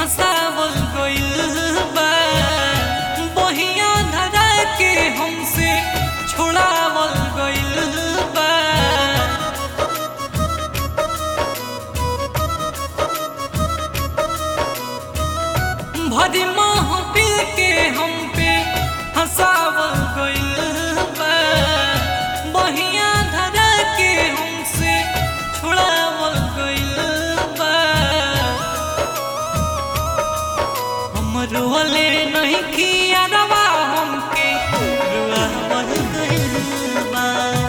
फसावल गइल बा बहिया धरा के हमसे छोड़ावल गइल बा भरी महफिल के हम पे हंसावल गइल बा बहिया धरा के हमसे छोड़ावल गइल बा हम रोले नहीं किया रवा हमके रुआवल गइल बा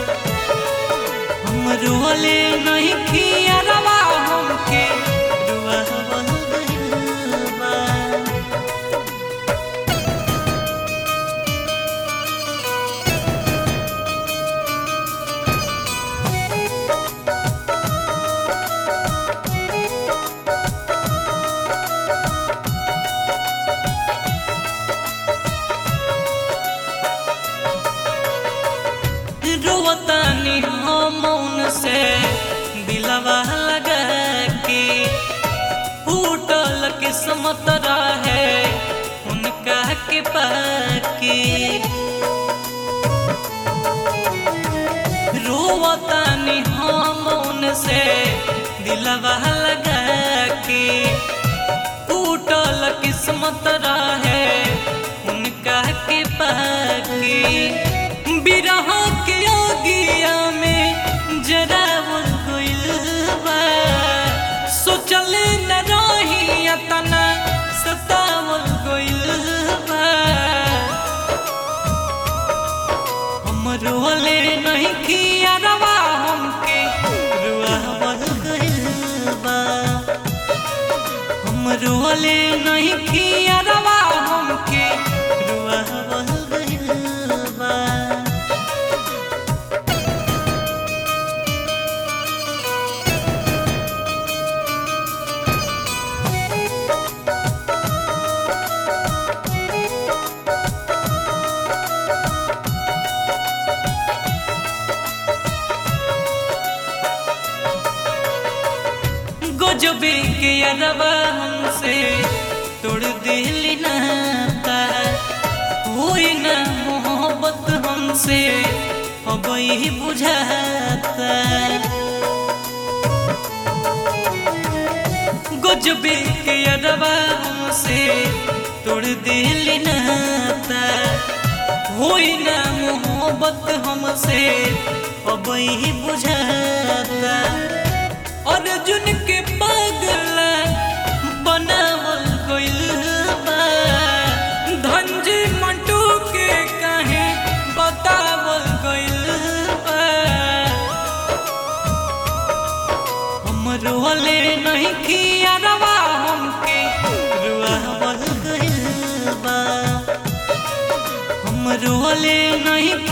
हम रोले नहीं किया रवा हमके रुआवल गइल बा रोवतानी हम मौन से दिलवा लगा के फूटल किस्मत रहे उनका के पाके रोवतानी हम मौन से दिलवा लगा के फूटल किस्मत रहे उनका के पाके बिरह के ओगिया में जरा गइल बा सोचल न रही तना सतावल गइल बा हम रोले नहीं किया रवा हमके रुआवल गइल बा हम रोले नहीं किया रवा हमके रुआवल गइल बा गजबे के अरबा हमसे तोड़ दिली नाता होई ना मोहब्बत हमसे अब ही बुझाता गजबे के अरबा हमसे तोड़ दिली नाता होई ना मोहब्बत हमसे अब ही बुझाता अर्जुन के पागल बनावल गइल बा धनजी मंटू के काहे बतावल गइल बा हम रोले नहीं किया रवा हमके रुआवल गइल बा हम रोले नहीं